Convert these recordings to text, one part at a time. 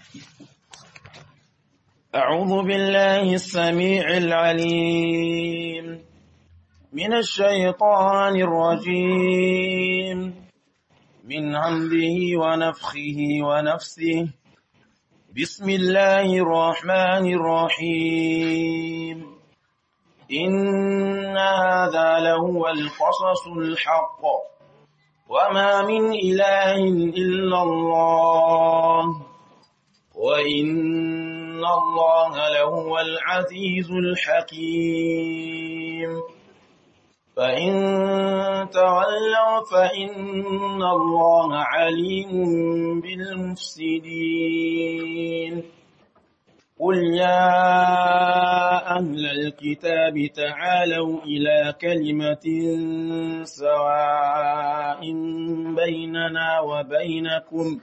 أعوذ بالله السميع العليم من الشيطان الرجيم من همده ونفخه ونفسه بسم الله الرحمن الرحيم إن هذا لهو القصص الحق وما من إله إلا الله وإن الله لهو العزيز الحكيم فإن تولوا فإن الله عليم بالمفسدين قل يا أهل الكتاب تعالوا إلى كلمة سواء بيننا وبينكم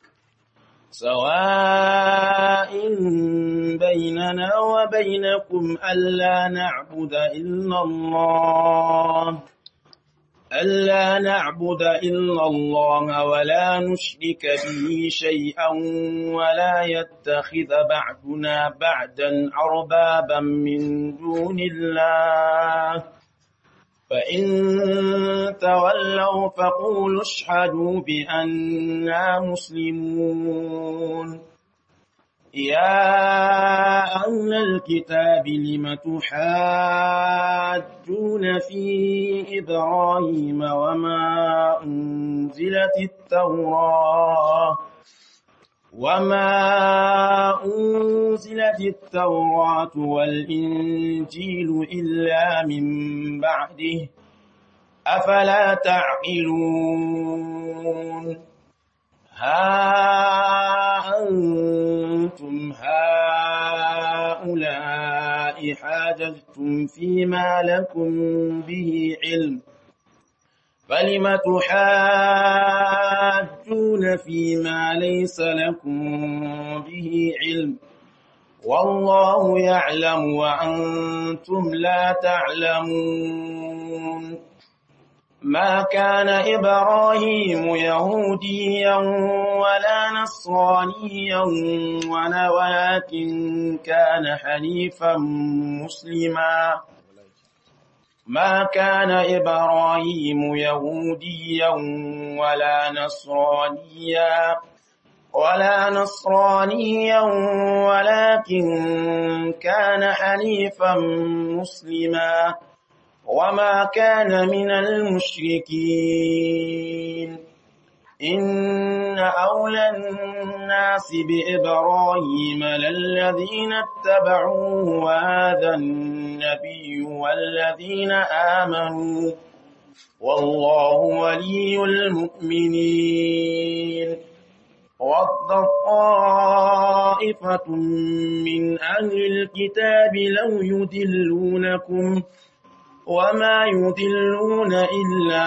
سواء بيننا وبينكم ألا نعبد إلا الله ألا نعبد إلا الله ولا نشرك به شيئا ولا يتخذ بعدنا بعدا أربابا من دون الله فإن تولوا فقولوا اشهدوا بأننا مسلمون يا أهل الكتاب لم تحاجون في إبراهيم وما أنزلت التوراة وما أنزلت التوراة والإنجيل إلا من بعده أفلا تعقلون ها أنتم هؤلاء حاججتم فيما لكم به علم فلم تحاجون فيما ليس لكم به علم والله يعلم وأنتم لا تعلمون ما كان إبراهيم يهوديا ولا نصرانيا ولكن كان حنيفا مسلما ما كان إبراهيم يهوديا ولا نصرانيا ولا نصرانيا ولكن كان حنيفا مسلما وما كان من المشركين إن أولى الناس بإبراهيم للذين اتبعوه وهذا النبي والذين آمنوا والله ولي المؤمنين وَضَّ طَائِفَةٌ مِّنْ أَهْلِ الْكِتَابِ لَوْ يُضِلُّونَكُمْ وَمَا يُضِلُّونَ إِلَّا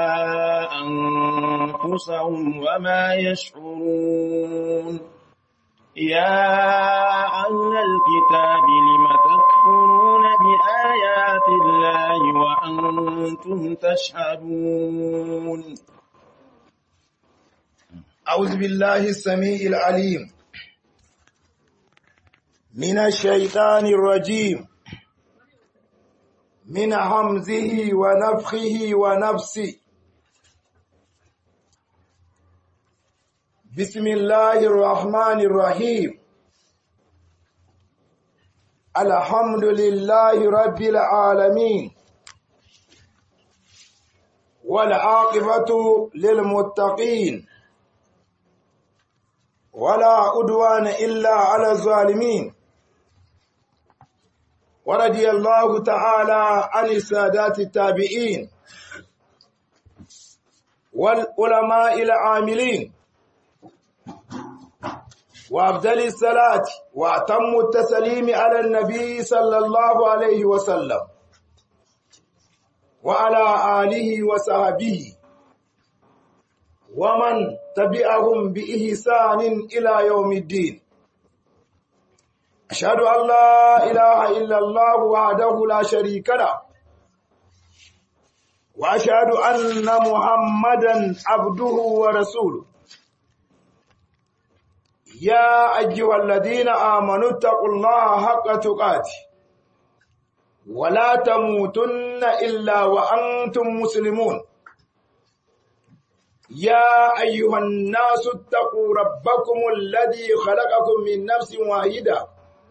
أَنفُسَهُمْ وَمَا يَشْعُرُونَ يَا أَهْلَ الْكِتَابِ لِمَ تَكْفُرُونَ بِآيَاتِ اللَّهِ وَأَنتُمْ تَشْهَدُونَ أعوذ بالله السميع العليم من الشيطان الرجيم من همزه ونفخه ونفسه بسم الله الرحمن الرحيم الحمد لله رب العالمين والعاقبة للمتقين ولا عدوان إلا على الظالمين ورضي الله تعالى عن السادات التابعين والعلماء العاملين وأفضل الصلاة وأتم التسليم على النبي صلى الله عليه وسلم وعلى آله وصحبه ومن تبعهم بإحسان إلى يوم الدين أشهد أن لا إله إلا الله وحده لا شريك له وأشهد أن محمدا عبده ورسوله يا أيها الذين آمنوا اتقوا الله حق تقاته ولا تموتن إلا وأنتم مسلمون يا أيها الناس اتقوا ربكم الذي خلقكم من نفس واحدة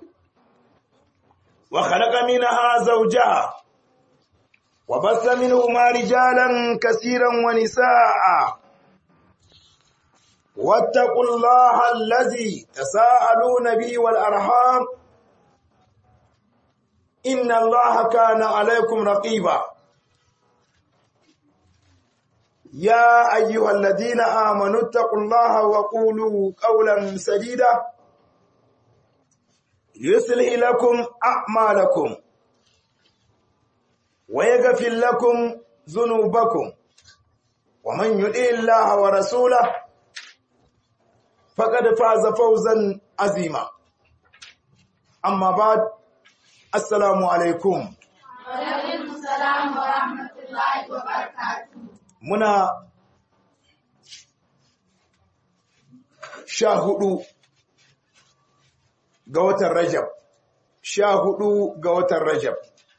وخلق منها زوجها وبث منهما رجالا كثيرا ونساء واتقوا الله الذي تساءلون به والأرحام إن الله كان عليكم رقيبا يا أيها الذين آمنوا اتقوا الله وقولوا قولا سديدا يصلح لكم أعمالكم ويغفر لكم ذنوبكم ومن يطع الله ورسوله فقد فاز فوزا عظيما أما بعد السلام عليكم وعليكم السلام ورحمة الله وبركاته muna sha hudu ga watan Rajab, sha hudu ga watan Rajab,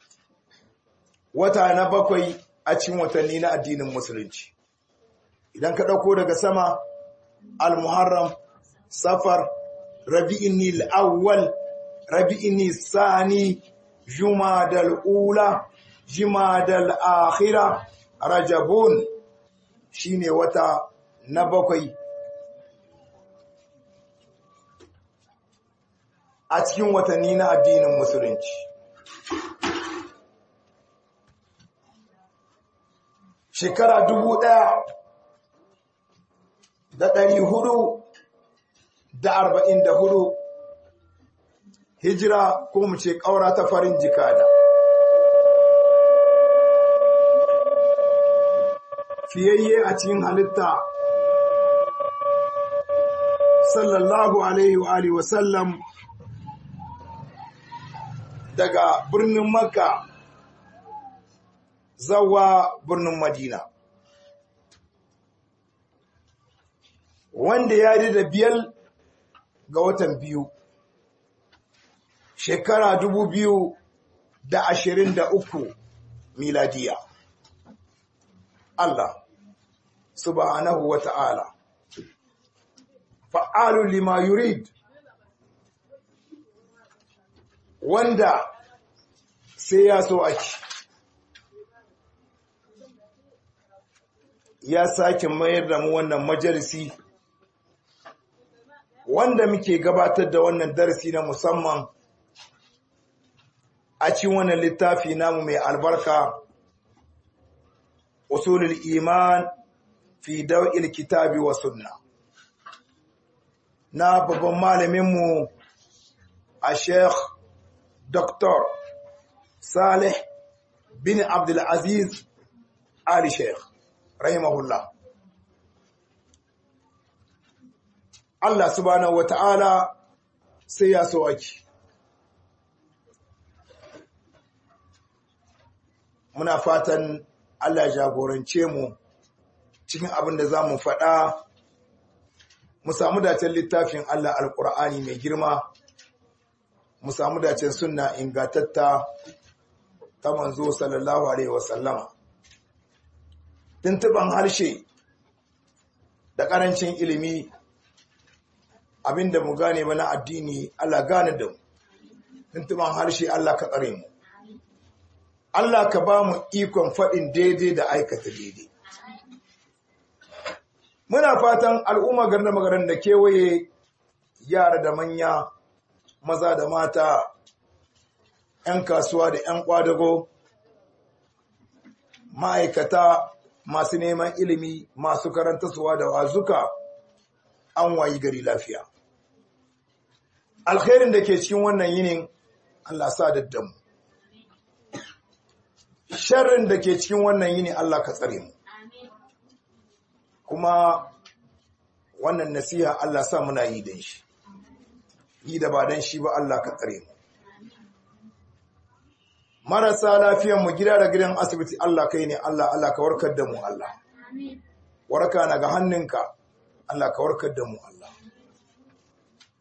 wata na bakwai a cikin watanni na addinin Musulunci. Idan ka ɗauko daga sama, Al-Muharram, Safar, Rabi'in awwal Rabi'in Sani, Jumadal Ula, Jumadal Akhira, Rajabun shine wata na bakwai a cikin watanni na addinin musulunci shekara dubu ɗaya da ɗari hudu da arba'in da hudu hijira ko mu ce ƙaura ta farin jikada fiyayye a cikin halitta sallallahu alaihi wa alihi wasallam daga birnin makka zawa birnin madina wanda ya da biyar ga watan biyu shekara dubu biyu da ashirin da uku miladiya Allah subhanahu wa ta'ala fa'alu lima yurid wanda sai ya so ake ya sake mayar da mu wannan majalisi wanda muke gabatar da wannan darasi na musamman a cikin wannan littafi namu mai albarka usulul iman fi daw'il kitabi wa sunna na babban malaminmu a sheikh dr salih bin abdulaziz ali sheikh rahimahullah Allah subhanahu wa ta'ala sai ya so ake muna fatan Allah jagorance mu cikin abin da za mu faɗa mu samu dacen littafin Allah alƙur'ani mai girma mu samu dacen sunna ingatatta ta manzo sallallahu alaihi wasallama tuntuban harshe da ƙarancin ilimi abinda mu gane ba na addini Allah gane da mu tuntuban harshe Allah ka tsare mu Allah ka ba mu ikon faɗin daidai da aikata daidai. Muna fatan al'umma garna magaran da kewaye yara da manya, maza da mata, ‘yan kasuwa da ‘yan ƙwadago, ma'aikata masu neman ilimi masu karantarsuwa da wazuka an wayi gari lafiya. Alkhairin da ke cikin wannan yinin Allah sa daddamu. sharrin da ke cikin wannan yini Allah ka tsare mu kuma wannan nasiha Allah sa muna yi dan shi yi da ba dan shi ba Allah ka tsare mu marasa lafiyan mu gida da gidan asibiti Allah kai ne Allah Allah ka warkar da mu Allah warka na ga hannunka Allah ka warkar da mu Allah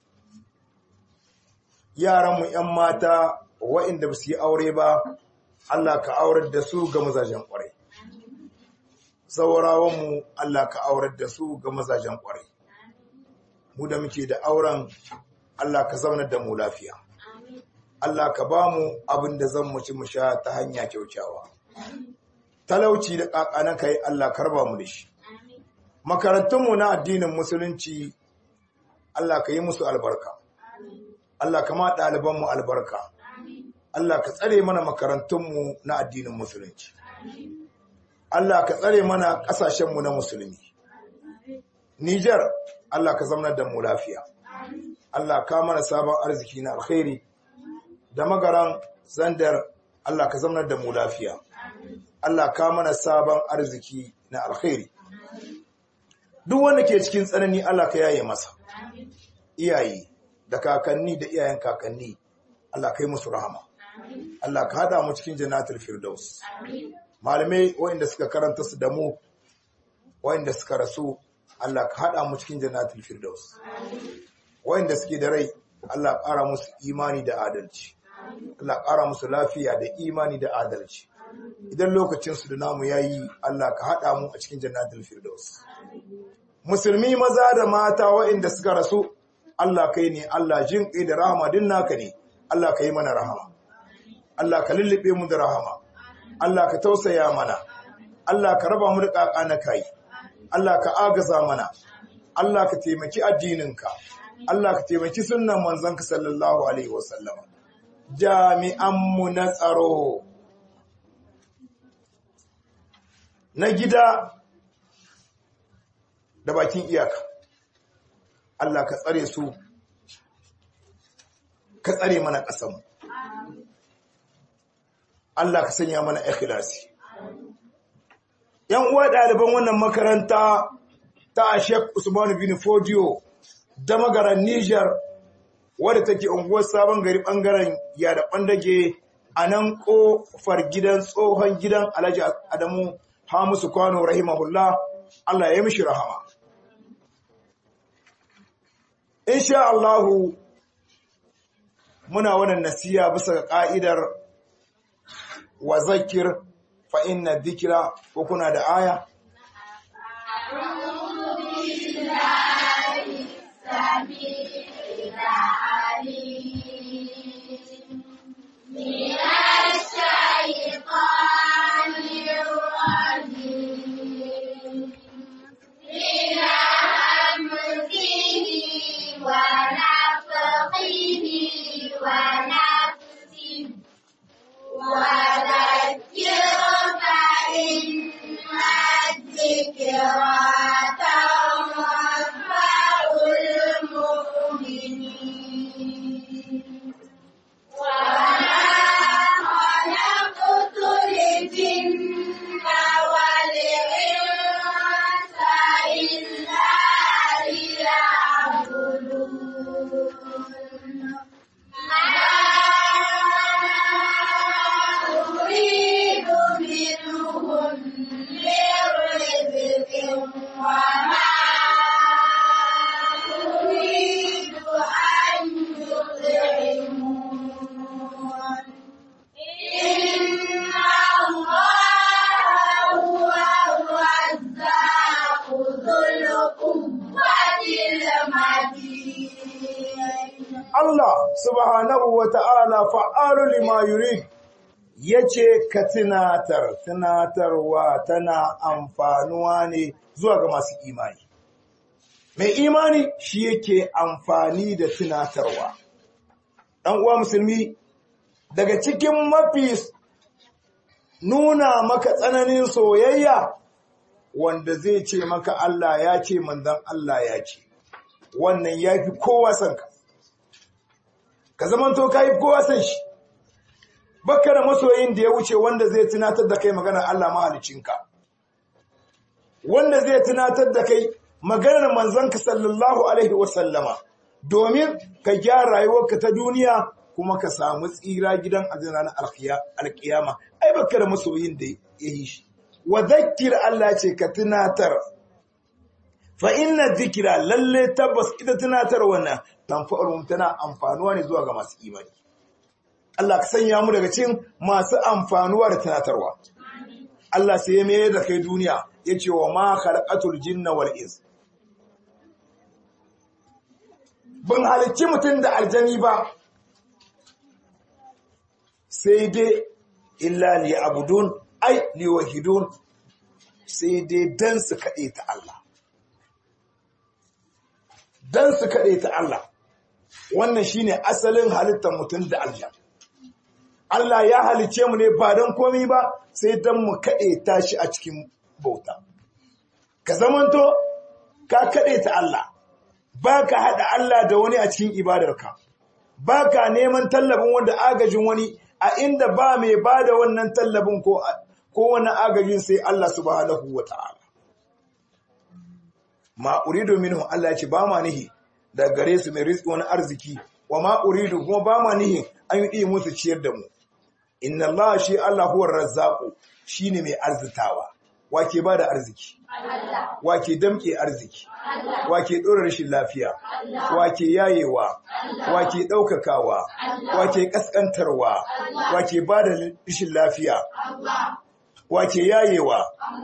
yaranmu 'yan mata waɗanda ba su yi aure ba Allah ka aurar da su ga mazajen ƙwarai saurawanmu Allah ka aurar da su ga mazajen ƙwarai mu da muke da auren Allah ka zaunar da mu lafiya Allah ka ba mu abin da zan mu ci mu sha ta hanya kyaukyawa talauci da ƙaƙanan kai Allah karba mu da shi makarantunmu na addinin musulunci Allah ka yi musu albarka Allah ka ma ɗalibanmu albarka Allah ka tsare mana makarantunmu na addinin musulunci Allah ka tsare mana ƙasashenmu na musulmi Nijar Allah ka zamanar da mu lafiya Allah ka mana sabon arziki na alkhairi da magaran zandar Allah ka zamanar da mu lafiya Allah ka mana sabon arziki na alkhairi duk wanda ke cikin tsanani Allah ka yaye masa iyaye da kakanni da iyayen kakanni Allah ka yi musu rahama Allah ka hada mu cikin jannatul firdaus malamai waɗanda suka karanta su da mu waɗanda suka rasu Allah ka hada mu cikin jannatul firdaus waɗanda suke da rai Allah ƙara musu imani da adalci Allah ƙara musu lafiya da imani da adalci idan lokacin su da namu yayi Allah ka hada mu a cikin jannatul firdaus musulmi maza da mata waɗanda suka rasu Allah kai ne Allah jin kai da rahama din naka ne Allah ka yi mana rahama Allah ka lullube mu da rahama Allah ka tausaya mana Allah ka raba mu da kaka na kai Allah ka agaza mana Allah ka taimaki addininka Allah ka taimaki sunnan manzanka sallallahu alaihi wasallam jami'an mu na tsaro na gida da bakin iyaka Allah ka tsare su ka tsare mana ƙasanmu Allah ka sanya mana ikhlasi yan uwa ɗaliban wannan makaranta ta Sheikh Usman bin Fodio da magaran Niger wadda take unguwar sabon gari bangaren ya da bandage a nan kofar gidan tsohon gidan Alhaji Adamu Hamisu Kwano rahimahullah Allah ya yi mishi rahama insha Allahu muna wannan nasiya bisa ga ka'idar wa zakir fa inna dhikra ko kuna da aya Allah subhanahu wa ta'ala fa'alu lima yurid ya ce ka tunatar, tunatarwa tana amfanuwa ne zuwa ga masu imani. Mai imani shi yake amfani da tunatarwa. ɗan uwa musulmi, daga cikin mafi nuna maka tsananin soyayya wanda zai ce maka Allah ya ce manzan Allah ya ce, wannan ya fi kowa sanka. ka zamanto ka yi kowa san shi baka da masoyin da ya wuce wanda zai tunatar da kai maganar Allah mahalicinka wanda zai tunatar da kai maganar manzanka sallallahu alaihi wasallama domin ka gyara rayuwarka ta duniya kuma ka samu tsira gidan azina na alkiyama ai baka da masoyin da ya yi shi wa zakkir Allah ce ka tunatar fa inna zikira lalle tabbas ita tunatar wannan tanfa'urum tana amfanuwa ne zuwa ga masu imani Allah ka sanya mu daga cikin masu amfanuwa da tunatarwa Allah sai ya mai da kai duniya yace wa ma khalaqatul jinna wal ins ban halicci mutum da aljani ba sai dai illa li abudun ai li wahidun sai dai dan su kaɗe ta Allah dan su kaɗe ta Allah wannan shine asalin halittar mutum da aljan Allah ya halice mu ne ba don komi ba sai don mu kaɗe ta shi a cikin bauta ka zamanto ka kaɗe ta Allah ba ka haɗa Allah da wani a cikin ibadarka ba ka neman tallafin wanda agajin wani a inda ba mai ba da wannan tallafin ko wani agajin sai Allah subhanahu wa ta'ala ma uridu minhu Allah ya ce ba ma nihi da gare su mai rizki wani arziki wa ma uridu kuma ba ma nihi an yi musu ciyar da mu inna Allah shi Allah huwa razzaqu shine mai arzitawa wake ba da arziki wake damke arziki wake dora rashin lafiya wake yayewa wake daukakawa wake kaskantarwa wake ba da rashin lafiya wake yayewa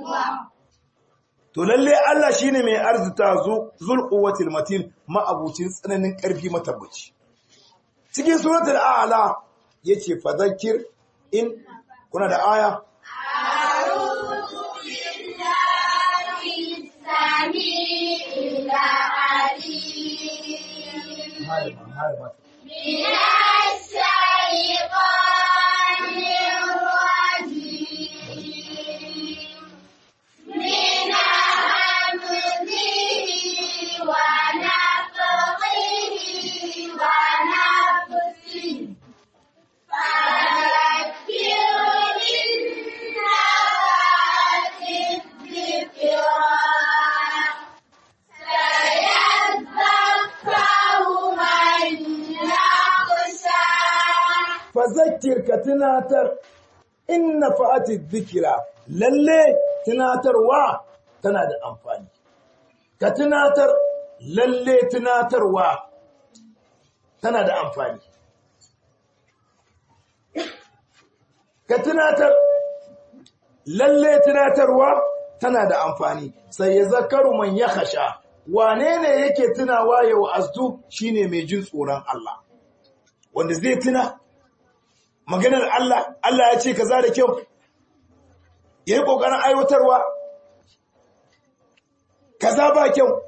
to lalle Allah shine mai arzita zul quwwatil matin ma'abucin tsananin karfi matabbaci cikin suratul a'la yace fadhakkir in kuna da aya من الشيطان الرجيم من همزه ونفخه ونفسه فذكر بالنفات الذكرى سيذكر من يخشى fazakir ka tunatar inna fa'ati dhikra lalle tunatarwa tana da amfani ka tunatar lalle tunatarwa tana da amfani ka tunatar lalle tunatarwa tana da amfani sai ya zakaru man ya khasha wane ne yake tunawa ya wa'azdu shine mai jin tsoron Allah wanda zai tuna maganar Allah Allah ya ce kaza da kyau yayi kokarin aiwatarwa kaza ba kyau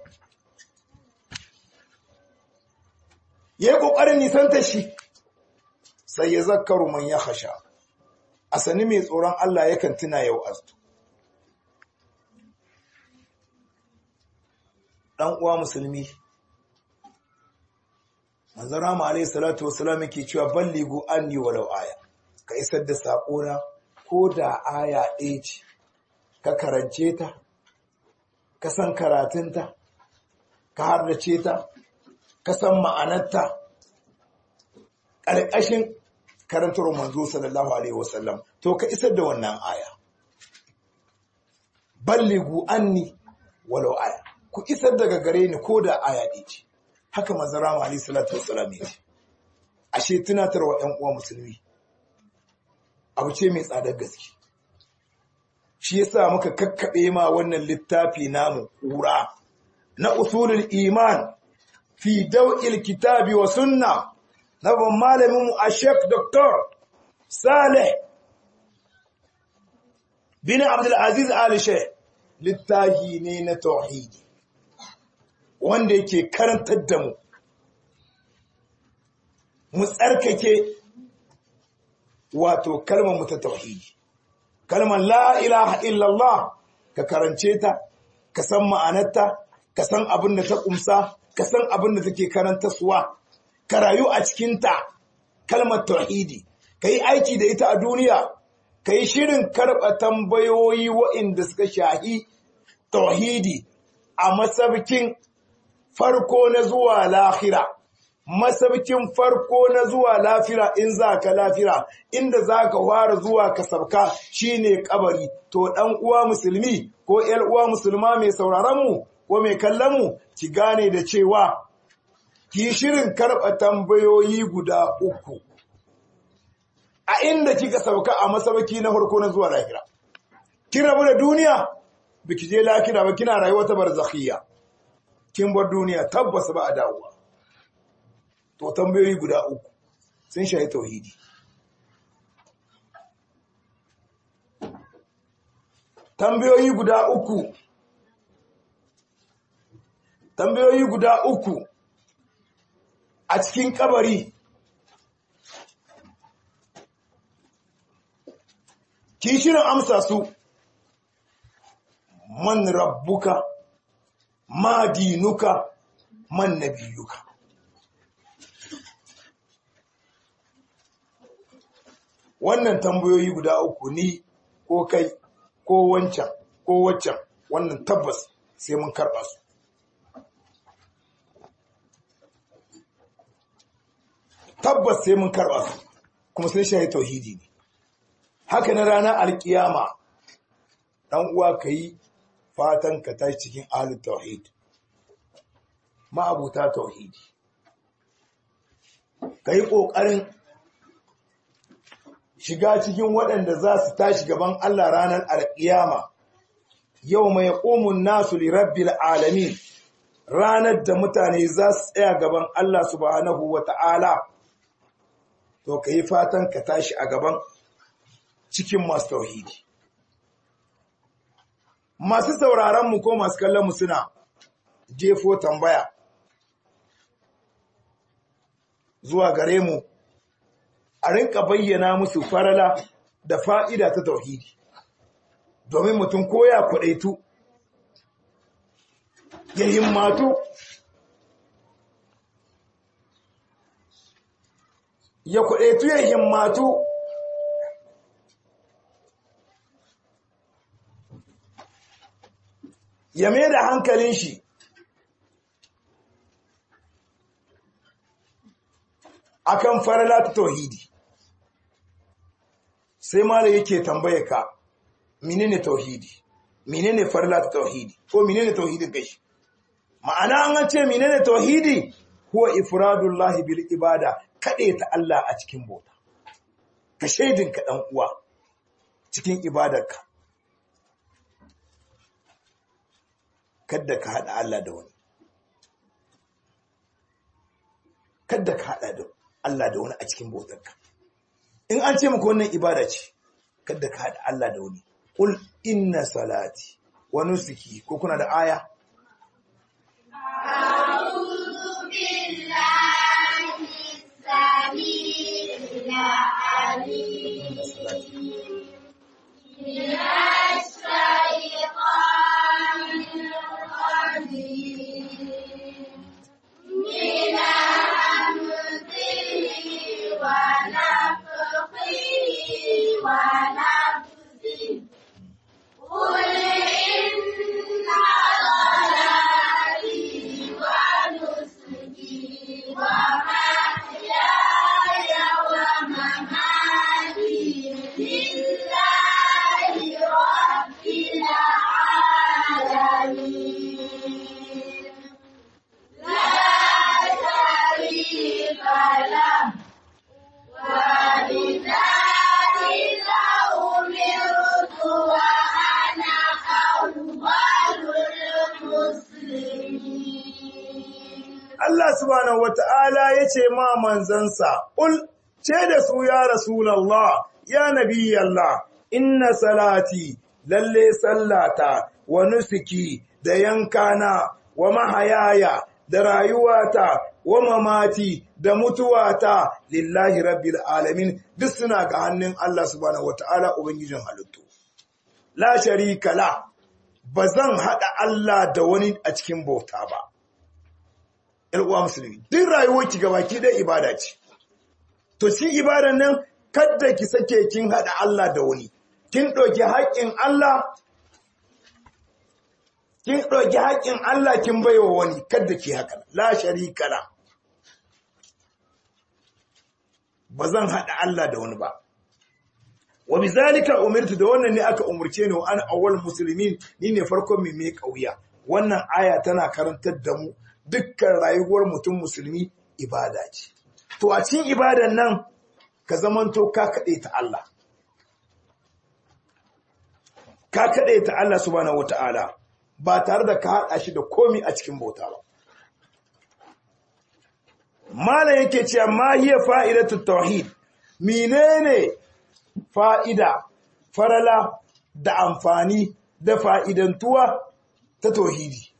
yayi kokarin nisanta shi sai ya zakaru man ya khasha asani mai tsoron Allah yakan tuna yau astu dan uwa musulmi manzon Rama alayhi salatu wassalam yake cewa balligu anni walau aya ka isar da sakona ko da aya ɗaya ce ka karance ta ka san karatunta ka hardace ta ka san ma'anarta ƙarƙashin karantar manzo sallallahu alaihi wasallam to ka isar da wannan aya balligu anni walau aya ku isar daga gare ni ko da aya ɗaya ce haka manzara ma alayhi salatu wassalam ya ce ashe tunatarwa ƴan uwa musulmi abu ce mai tsadar gaske shi yasa muka kakkaɓe ma wannan littafi namu ƙura na usulul iman fi daw'il kitabi wa sunna na ban malamin mu a Sheikh Dr. Saleh bin Abdul Aziz Ali Sheikh littafi ne na tauhidi wanda yake karantar da mu mu tsarkake wato kalmar mu ta tauhidi kalmar la ilaha illallah ka karance ta ka san ma'anarta ka san abin da ta kumsa ka san abin da take karantaswa ka rayu a cikinta kalmar tauhidi ka yi aiki da ita a duniya ka yi shirin karɓa tambayoyi waɗanda suka shahi tauhidi a masabkin farko na zuwa lahira masabkin farko na zuwa lafira in za ka lafira inda za ka fara zuwa ka sabka shine kabari to dan uwa musulmi ko yar uwa musulma mai sauraron mu ko mai kallon mu ki gane da cewa ki shirin karɓa tambayoyi guda uku a inda kika sauka a masabaki na farko na zuwa lahira kin rabu da duniya biki je lahira ba kina rayuwa ta barzakhiyya kin bar duniya tabbas ba a dawowa to tambayoyi guda uku sun shayi tauhidi tambayoyi guda uku tambayoyi guda uku a cikin kabari ki shirin amsa su man rabbuka ma dinuka man nabiyuka wannan tambayoyi guda uku ni ko kai ko wancan ko waccan wannan tabbas sai mun karɓa su tabbas sai mun karɓa su kuma sai shayi tauhidi ne haka na ranar alkiyama ɗan uwa ka yi fatan ka tashi cikin ahalin tauhid ma'abuta tauhidi ka yi ƙoƙarin shiga cikin waɗanda za su tashi gaban Allah ranar alƙiyama yau mai ƙomun nasu lirabbil alamin ranar da mutane za su tsaya gaban Allah subhanahu wa ta'ala to ka yi fatan ka tashi a gaban cikin masu tauhidi masu sauraronmu ko masu kallonmu suna jefo tambaya zuwa gare mu a rinka bayyana musu farala da fa'ida ta tauhidi domin mutum koya kudaitu ya himmatu ya kudaitu ya himmatu ya mai da hankalin shi akan farala ta tauhidi sai malai yake tambaye ka menene tauhidi menene farla ta tauhidi ko menene tauhidin kai ma'ana an ce menene tauhidi huwa ifradullahi bil ibada kade ta Allah a cikin bauta ka shaidin ka dan uwa cikin ibadarka kada ka hada Allah da wani kada ka hada da Allah da wani a cikin bautarka in an ce maka wannan ibada ce kada ka haɗa Allah da wani qul inna salati wa nusuki ko kuna da aya أعوذ بالله السميع العليم من الشيطان الرجيم من همزه ونفخه ونفسه قل إن صلاتي ونسكي ومحياي ومماتي لله رب العالمين لا شريك له وبذلك أمرت وأنا أول المسلمين Allah subhanahu wata'ala yace ma manzansa ul ce da su ya rasulullah ya nabiyallah inna salati lalle sallata wa nusuki da yankana wa mahayaya da rayuwata wa mamati da mutuwata lillahi rabbil alamin duk suna ga hannun Allah subhanahu wata'ala ubangijin halittu la sharika la bazan hada Allah da wani a cikin bauta ba uwa musulmi duk rayuwarki gabaki dai ibada ce to shi ibadan nan kadda ki sake kin hada Allah da wani kin ɗauki haƙƙin Allah kin ɗauki haƙƙin Allah kin baiwa wani kadda ki haka la sharika la ba zan hada Allah da wani ba wa bizalika umirtu da wannan ne aka umurce ni wa ana awwal muslimin ni ne farkon mai mai kauya wannan aya tana karantar da mu dukkan rayuwar mutum musulmi ibada ce to a cikin ibadan nan ka zamanto ka kaɗe ta Allah ka kaɗe ta Allah subhanahu wata'ala ba tare da ka haɗa shi da komi a cikin bauta ba Malam yake cewa ma hiya fa'idatu tauhid menene fa'ida farala da amfani da fa'idantuwa ta tauhidi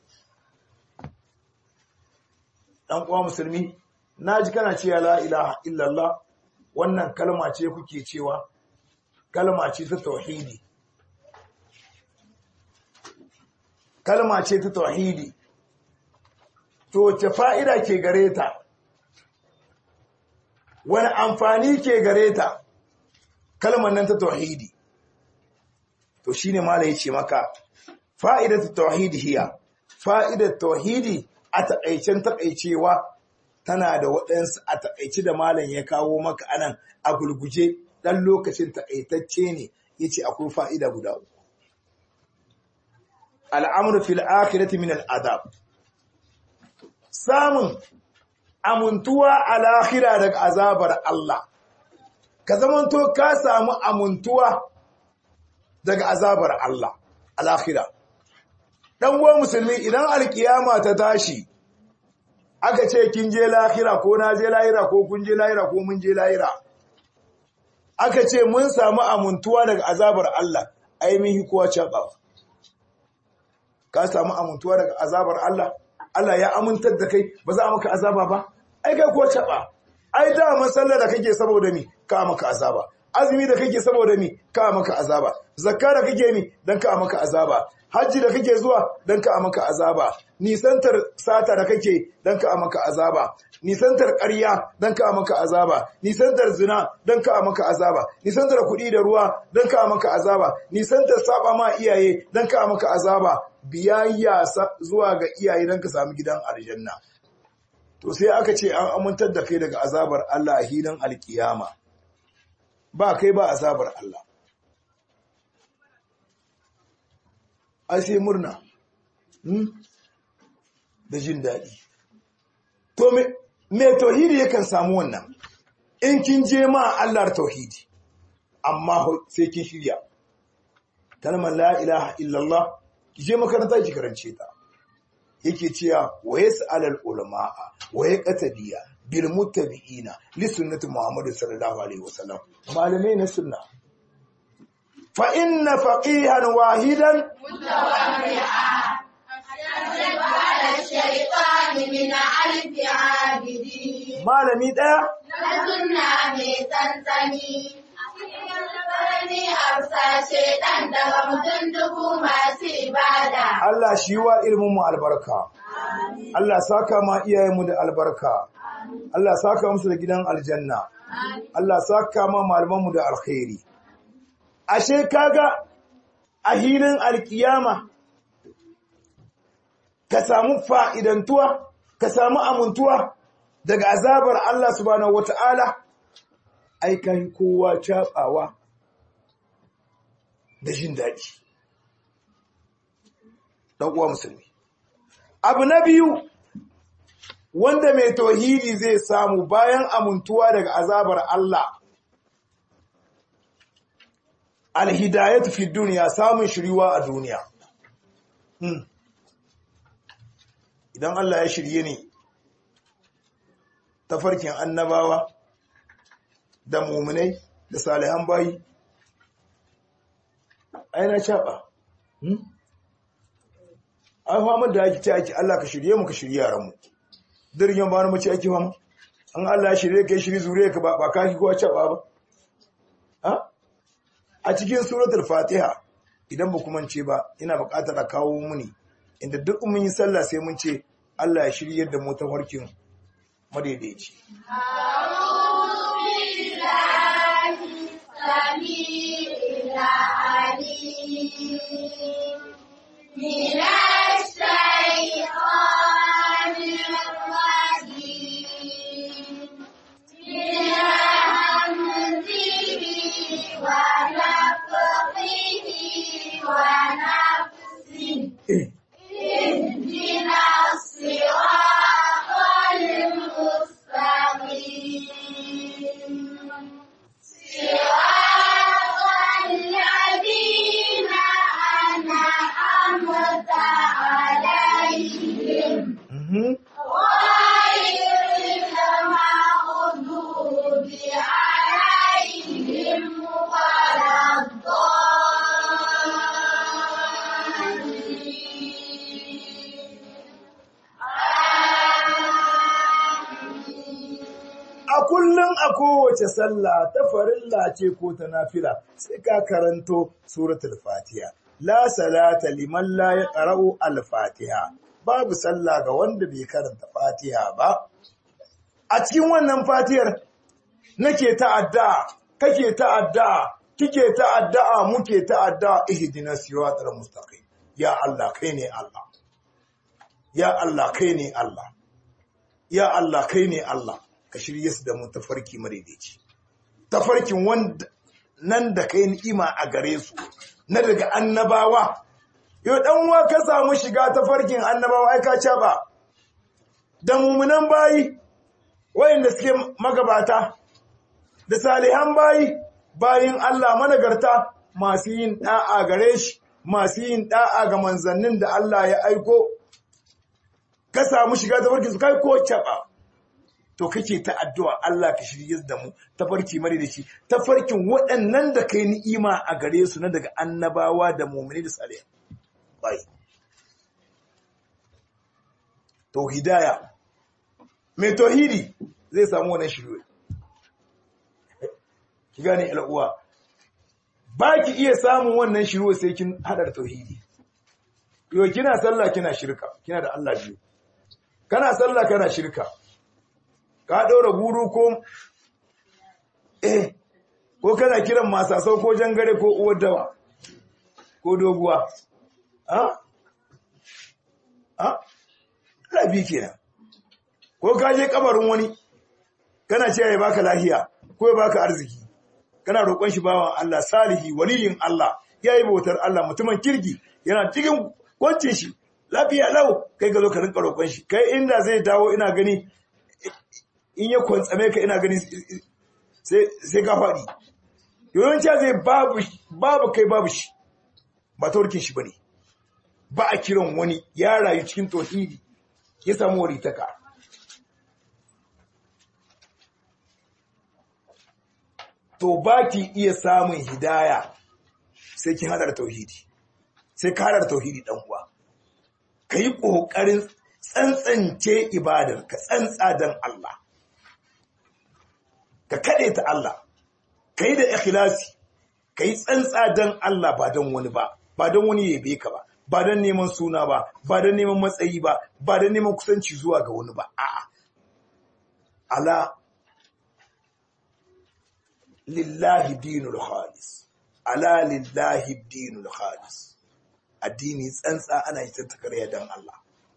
dan uwa musulmi naji kana cewa la ilaha illallah wannan kalma ce kuke cewa kalma ce ta tauhidi kalma ce ta tauhidi to ce fa'ida ke gare ta wani amfani ke gare ta kalmar nan ta tauhidi to shine mala yace maka fa'idatu tauhidi hiya fa'idat tauhidi a taƙaicen taƙaicewa tana da waɗansu a taƙaice da malam ya kawo maka anan a gulguje ɗan lokacin taƙaitacce ne yace akwai fa'ida guda uku al'amru fil akhirati min al'adab samun amuntuwa a lahira daga azabar Allah ka zamanto ka samu amuntuwa daga azabar Allah a lahira dan uwan musulmi idan alkiyama ta tashi aka ce kin je lahira ko na je lahira ko kun je lahira ko mun je lahira aka ce mun samu amuntuwa daga azabar Allah ai mun yi kowa cabawa ka samu amuntuwa daga azabar Allah Allah ya amintar da kai ba za a maka azaba ba ai kai ko caba ai da masallar da kake saboda mi ka maka azaba azumi da kake saboda mi ka maka azaba zakka da kake mi dan ka maka azaba hajji da kake zuwa dan ka maka azaba nisantar sata da kake dan ka maka azaba nisantar ƙarya dan ka maka azaba nisantar zina dan ka maka azaba nisantar kuɗi da ruwa dan ka maka azaba nisantar saba ma iyaye dan ka maka azaba biyayya zuwa ga iyaye dan ka samu gidan aljanna to sai aka ce an amintar da kai daga azabar Allah a hilin alkiyama ba kai ba azabar Allah ai sai murna da jin daɗi to me tauhidi yakan samu wannan in kin je ma Allah tauhidi amma sai kin shirya kalmar la ilaha illallah ki je makaranta ki karance ta yake cewa wa yas'alul ulama'a wa yaqtadiya bil muttabi'ina li sunnati Muhammad sallallahu alaihi wasallam malamai na sunna fa inna faqihan wahidan الشيطان من ألف عابدين malami daya Sunna mai tsantsani. Wani hafsa shaidan daga mutum dubu masu ibada. Allah shi wa ilmin mu albarka Allah saka ma iyayenmu da albarka Allah saka musu da gidan aljanna Allah saka ma malamanmu da alkhairi ashe kaga a hilin alkiyama ka samu fa'idantuwa ka samu amintuwa daga azabar Allah subhanahu wata'ala ai kai kowa cabawa da jin daɗi ɗan uwa musulmi abu na biyu wanda mai tauhidi zai samu bayan amintuwa daga azabar Allah alhidayatu fi duniya samun shiriwa a duniya Hmm. idan Allah ya shirye ni tafarkin annabawa da muminai da salihan bayi aina shaɓa ai famar da ake ce ake Allah ka shirye mu ka shirye yaranmu dirgin ba na mace ake fama an Allah ya shirye ka yi shiri zuriya ka ba ba ka ki kowa caɓa ba ha a cikin suratul fatiha idan ba kuma ce ba ina buƙatar a kawo muni inda duk mun yi sallah sai mun ce Allah ya shirye da mu tafarkin madaidaici من الشيطان الرجيم من همزه ونفخه ونفسه Eh, a kullum a kowace sallah ta farilla ce ko ta nafila sai ka karanto suratul fatiha la salata liman la yaqra'u al-fatiha babu sallah ga wanda bai karanta fatiha ba a cikin wannan fatiyar nake ta'adda kake ta'adda kike ta'adda muke ta'adda ihdinas siratal mustaqim ya Allah kai ne Allah ya Allah kai ne Allah ya Allah kai ne Allah ka shirye su da mu tafarki madaidaici tafarkin wanda nan da kai ni'ima a gare su na daga annabawa yau dan uwa ka samu shiga tafarkin annabawa ai ka ba da mumunan bayi wayanda suke magabata da salihan bayi bayin Allah managarta masu yin da'a gare shi masu yin da'a ga manzannin da Allah ya aiko ka samu shiga tafarkin su kai ko caba to kake ta addu'a Allah ka shirye da mu tafarki mare da shi tafarkin waɗannan da kai ni'ima a gare su na daga annabawa da mu'mini da salihan bayi to hidaya mai tauhidi zai samu wannan shirye ki gane al'uwa ba ki iya samun wannan shirye sai kin hadar tauhidi yo kina sallah kina shirka kina da Allah biyu kana sallah kana shirka ka ɗora guru ko eh ko kana kiran masasau ko jangare ko uwar dawa ko doguwa ha ha labi kenan ko ka je kabarin wani kana ce ya baka lahiya ko ya baka arziki kana roƙon shi bawan Allah salihi waliyin Allah yayi bautar Allah mutumin kirki yana cikin kwancin shi lafiya lau kai ga zo ka rinka roƙon shi kai inda zai dawo ina gani in ya kwantsame ka ina gani sai ka faɗi yawanci zai babu kai babu shi ba tawarkin shi ba ne ba a kiran wani ya rayu cikin tauhidi ya samu waritaka to ba ki iya samun hidaya sai kin hadar tauhidi sai ka hadar tauhidi dan uwa ka yi ƙoƙarin tsantsance ibadar ka tsantsa don Allah ka kaɗe ta Allah ka yi da ikhlasi ka yi tsantsa don Allah ba don wani ba ba don wani yabe ka ba ba don neman suna ba ba don neman matsayi ba ba don neman kusanci zuwa ga wani ba a'a ala lillahi dinul khalis ala lillahi dinul khalis addini tsantsa ana yi tattakarya don Allah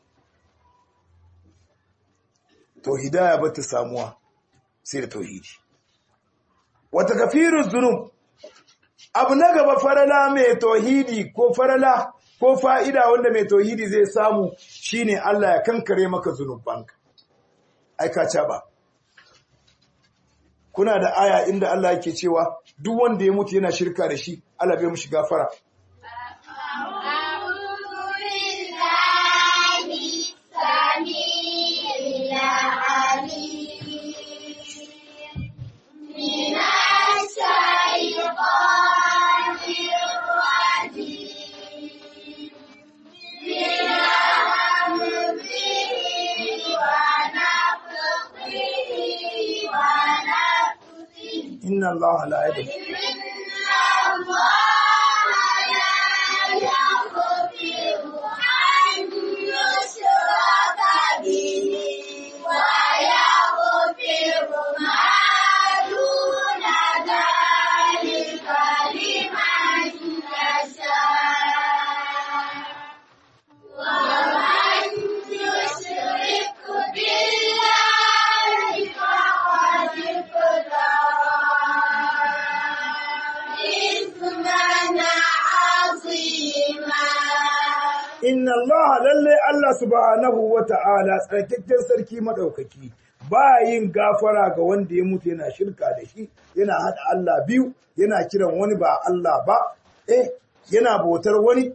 to hidaya ba ta samuwa sai da tauhidi wata kafirun zunub abu na gaba farala mai tauhidi ko farala ko fa'ida wanda mai tauhidi zai samu shine Allah ya kankare maka zunubanka aikaca ba kuna da aya inda Allah yake cewa duk wanda ya mutu yana shirka da shi Allah bai mushi gafara inna Allah la yadhlim inna Allah lalle Allah subhanahu wa ta'ala tsarkakken sarki madaukaki ba yin gafara ga wanda ya mutu yana shirka da shi yana hada Allah biyu yana kiran wani ba Allah ba eh yana bautar wani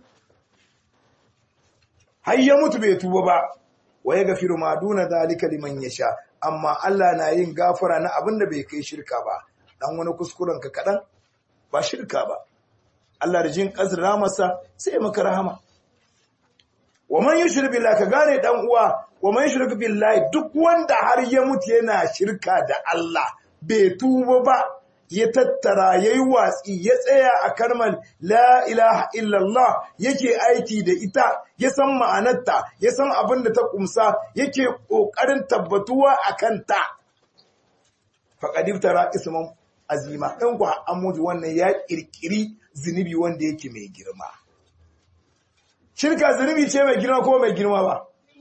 har ya mutu bai tuba ba wa ya gafiru ma duna zalika liman yasha amma Allah na yin gafara na abin da bai kai shirka ba dan wani kuskuren ka kadan ba shirka ba Allah da jin kasar ramarsa sai maka rahama wa man yushrik billah ka gane dan uwa wa man shirka billahi duk wanda har ya mutu yana shirka da Allah bai tuba ba ya tattara yayi watsi ya tsaya a kalmar la ilaha illallah yake aiki da ita ya san ma'anarta ya san abin da ta kumsa yake kokarin tabbatuwa akan ta faqad iftara isman azima in ku an mutu wannan ya kirkiri zunubi wanda yake mai girma shirka zunubi ce mai girma ko mai girma ba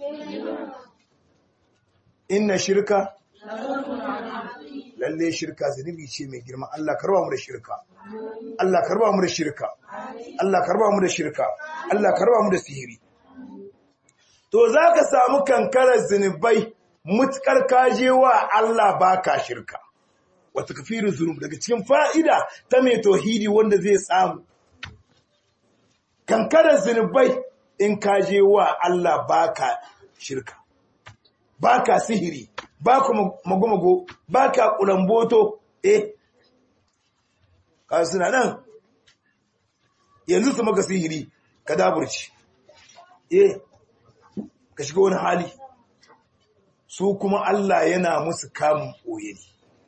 inna shirka lalle shirka zunubi ce mai girma Allah karba mu da shirka Allah karba mu da shirka Allah karba mu da shirka Allah karba mu da sihiri to zaka samu kankarar zunubai mutkar kajewa Allah baka shirka wata kafirin zunub daga cikin fa'ida ta mai tauhidi wanda zai samu kankarar zunubai in kajewa Allah baka shirka baka sihiri baka magomago baka kulamboto eh ka suna nan yanzu su maka sihiri ka daburci eh ka shiga wani hali su kuma Allah yana musu kamun ɓoye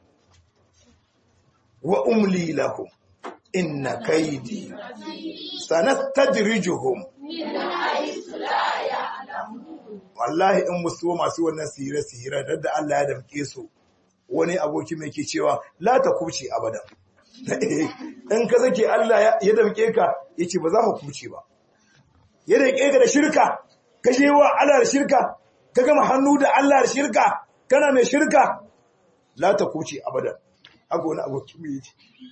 wa umli lahum inna kaidi sanastadrijuhum wallahi in musu masu wannan sihire-sihire da Allah ya damke su wani aboki mai ke cewa la ta kuce abada in ka zake Allah ya damke ka yace ba za ka kuce ba ya damke ka da shirka ka je wa Allah da shirka ka gama hannu da Allah da shirka kana mai shirka la ta kuce abada haka wani aboki mai yace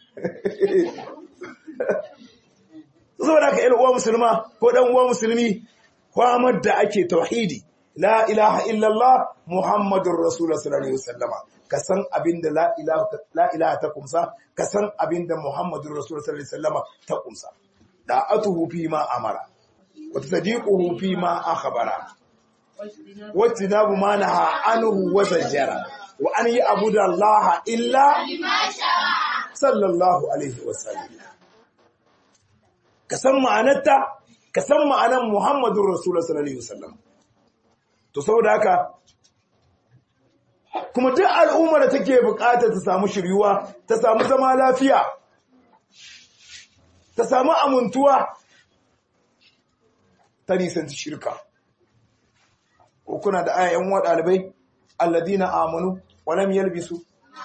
saboda ka uwa musulma ko dan uwa musulmi kwamar da ake tauhidi la ilaha illallah muhammadur rasulullah sallallahu alaihi wasallama ka san abinda la ilaha la ilaha ta kumsa ka san abinda muhammadur rasulullah sallallahu alaihi wasallama ta kumsa da'atuhu fi ma amara wa tasdiquhu fi ma akhbara wa tinabu ma naha anhu wa zajjara wa an ya'budu allaha illa sallallahu alaihi wasallam ka san ma'anarta ka san ma'anan Muhammadun Rasulullah sallallahu alaihi wasallam to saboda haka kuma duk al'ummar da take bukatar ta samu shiryuwa ta samu zama lafiya ta samu amuntuwa ta nisanci shirka ko kuna da ayayen wa dalibai alladina amanu wa lam yalbisu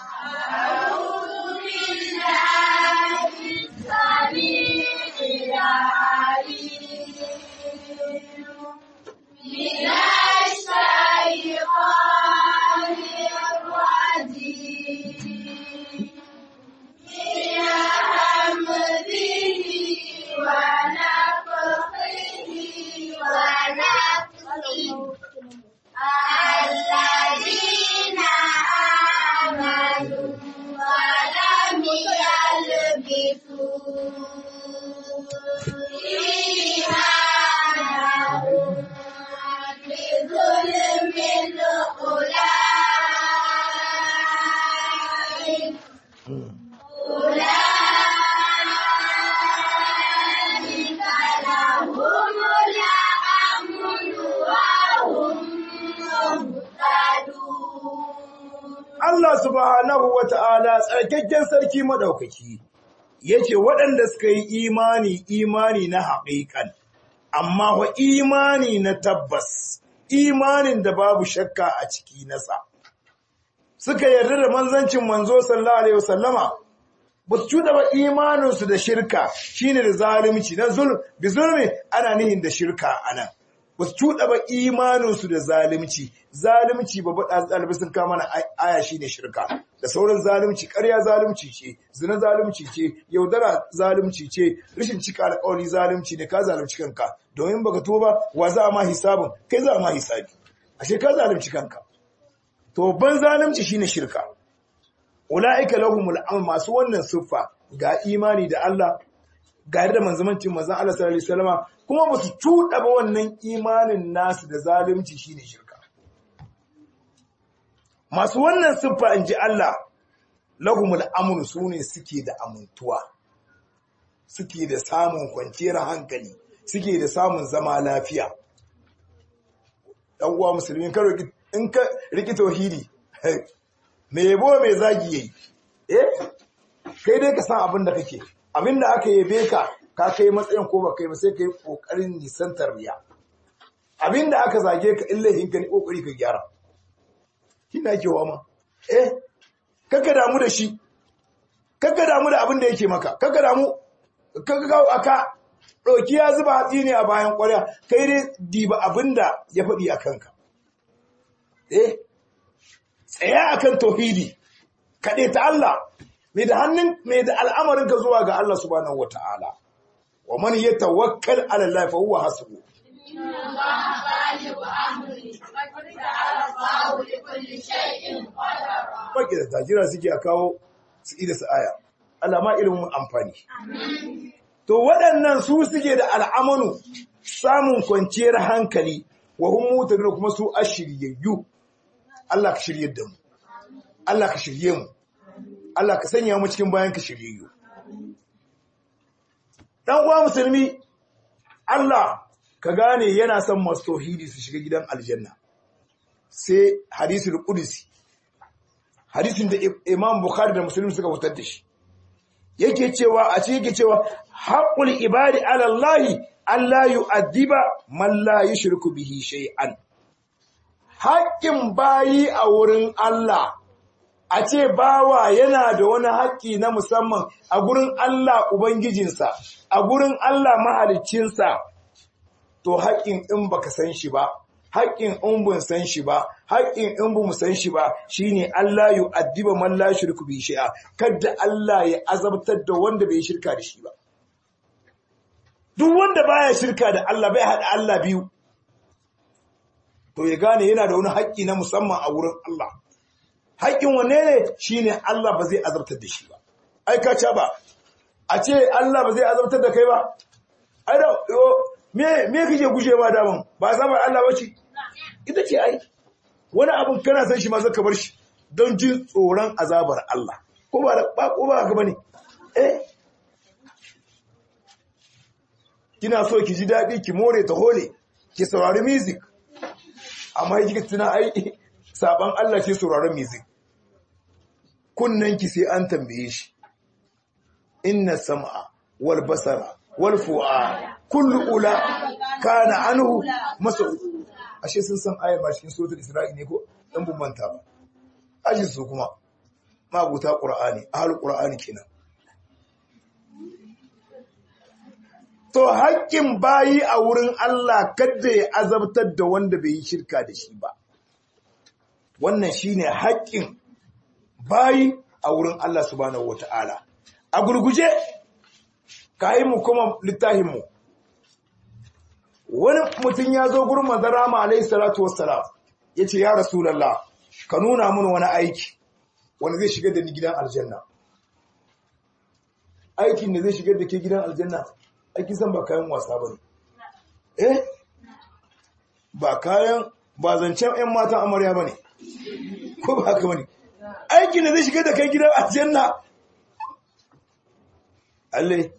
الذين آمنوا ولم يلبسوا إيمانهم بظلم أولئك أولئك لهم الأمن وهم مهتدون Allah subhanahu wa ta'ala tsarkakken sarki maɗaukaki, yace waɗanda suka yi imani imani na haƙiƙan, amma wa imani na tabbas, imanin da babu shakka a ciki nasa. Suka yarda da manzancin manzo sallallahu Alaihi wasallama, ba su cuɗa ba imaninsu da shirka shine da zalunci, na zulm, bi zulmi ana nihin da shirka a nan. ba su cuɗa ba imaninsu da zalunci zalunci ba ba ɗalibai sun kama na aya shi ne shirka da sauran zalunci ƙarya zalunci ce zina zalunci ce yaudara zalunci ce rashin cika alƙawari zalunci ne ka zalunci kanka domin baka tuba wa za a ma hisabin kai za a ma hisabi ashe ka zalunci kanka to ban zalunci shine shirka ulaika lahumul amr masu wannan siffa ga imani da Allah ga da manzamancin manzon Allah sallallahu alaihi wasallama kuma ba su cuɗa ba wannan imanin nasu da zalunci shine shirka masu wannan siffa in ji Allah lahumul amru sune suke da amintuwa suke da samun kwanciyar hankali suke da samun zama lafiya dan uwa musulmi ka roki in ka riki tauhidi me yabo me zagi yayi eh kai dai ka san abin da kake abin da aka yabe ka ka kai matsayin ko ba kai ba sai kai kokarin nisantar riya abin da aka zage ka illahin ka ne kokari ka gyara kina kewa ma eh kaka damu da shi kaka damu da abin da yake maka kaka damu kaka ga aka ɗauki ya zuba hatsi ne a bayan ƙwarya kai dai diba abin da ya faɗi a kanka eh tsaya akan tauhidi kaɗe ta Allah mai da hannun mai da al'amarin ka zuwa ga Allah subhanahu wata'ala wa man yatawakkal ala Allah fa huwa hasbuh Baki da tajira suke a kawo su ida su aya. Allah ma ilimin amfani. To waɗannan su suke da al'amanu samun kwanciyar hankali wa hun mutane kuma su a shiryayyu. Allah ka shirye da mu. Allah ka shirye mu. Allah ka sanya mu cikin bayan ka shiryayyu. Dan uwa musulmi Allah ka gane yana son masu tauhidi su shiga gidan aljanna. Sai hadisul qudsi hadisin da Imam Bukhari da Muslim suka fitar da shi. Yake cewa a cikin yake cewa haqqul ibadi ala Allah Allah yu'addiba man la yushriku bihi shay'an. Haƙƙin bayi a wurin Allah a ce bawa yana da wani haƙƙi na musamman a gurin Allah Ubangijinsa, a gurin Allah mahaliccinsa, to haƙƙin in baka san shi ba, haƙƙin in bun san shi ba, haƙƙin in bu mu san shi ba, shine Allah yu addiba man la shirku bi shi'a, kadda Allah ya azabtar da wanda bai shirka da shi ba. Duk wanda baya shirka da Allah bai haɗa Allah biyu, to ya gane yana da wani haƙƙi na musamman a wurin Allah. haƙƙin wanne ne shi ne Allah ba zai azabtar da shi ba ai ka ca ba a ce Allah ba zai azabtar da kai ba ai da me me kake guje ma daman ba sabar Allah ba ce ita ce ai wani abin kana san shi ma zaka bar shi don jin tsoron azabar Allah ko ba ba ko ba haka bane eh kina so ki ji daɗi ki more ta hole ki saurari music amma kika tuna ai saban Allah ce sauraron music kunnanki sai an tambaye shi inna sam'a wal basara wal fu'a kullu ula kana anhu mas'ul ashe sun san ayar ba cikin suratul isra'i ne ko dan bambanta ba aji su kuma mabuta qur'ani ahlul qur'ani kenan to haƙƙin bayi a wurin Allah kada ya azabtar da wanda bai yi shirka da shi ba wannan shine haƙƙin bayi a wurin Allah subhanahu wata'ala a gurguje kayi mu kuma littafin mu wani mutum ya zo gurin manzon Rama alaihi salatu wassalam yace ya rasulullah ka nuna mun wani aiki wanda zai shigar da ni gidan aljanna aikin da zai shigar da ke gidan aljanna aikin san ba kayan wasa bane eh ba kayan ba zancen 'yan matan amarya bane ko ba haka bane aikin da zai shiga da kai gidan aljanna Allah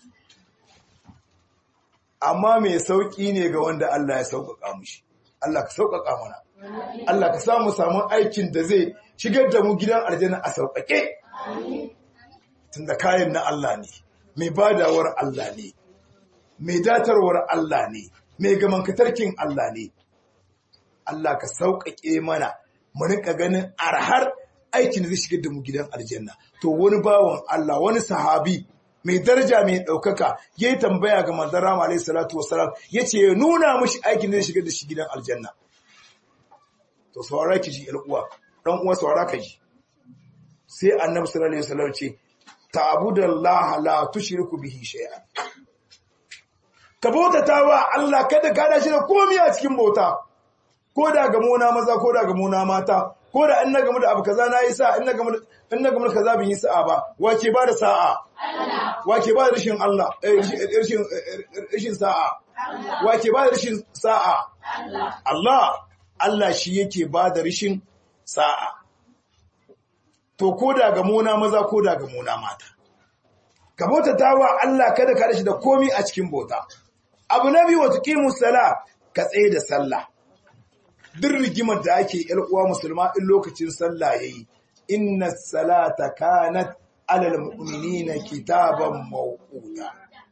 amma mai sauki ne ga wanda Allah ya sauƙaƙa mushi Allah ka sauƙaƙa mana Allah ka samu samun aikin da zai shigar da mu gidan aljanna a sauƙaƙe tunda kayan na Allah ne mai badawar Allah ne mai datarwar Allah ne mai gamankatarkin Allah ne Allah ka sauƙaƙe mana mu rinka ganin arhar aikin da zai shigar da mu gidan aljanna to wani bawan Allah wani sahabi mai daraja mai ɗaukaka ya yi tambaya ga manzon rama alaihi salatu wasalam ya ce ya nuna mashi aikin da zai shigar da shi gidan aljanna to saurara ki ji uwa dan uwa saurara ka ji sai annabi sallallahu alaihi wasallam ce ta'budallaha la tushriku bihi shay'an ka bautata wa Allah kada ka da shi da komai a cikin bauta ko da ga mona maza ko da ga mona mata ko da in na gamu da abu kaza na yi sa in na gamu in na gamu da kaza bin yi sa'a ba wace ba da sa'a wace ba da rashin Allah rashin rashin sa'a wace ba da rashin sa'a Allah Allah shi yake ba da rashin sa'a to ko da ga mona maza ko da ga mona mata ka bautata wa Allah kada ka rashi da komi a cikin bauta abu na biyu wata kimu sala ka tsaye da sallah duk rigimar da ake yar uwa musulma in lokacin sallah yayi inna salata kanat alal mu'minina kitaban mawquta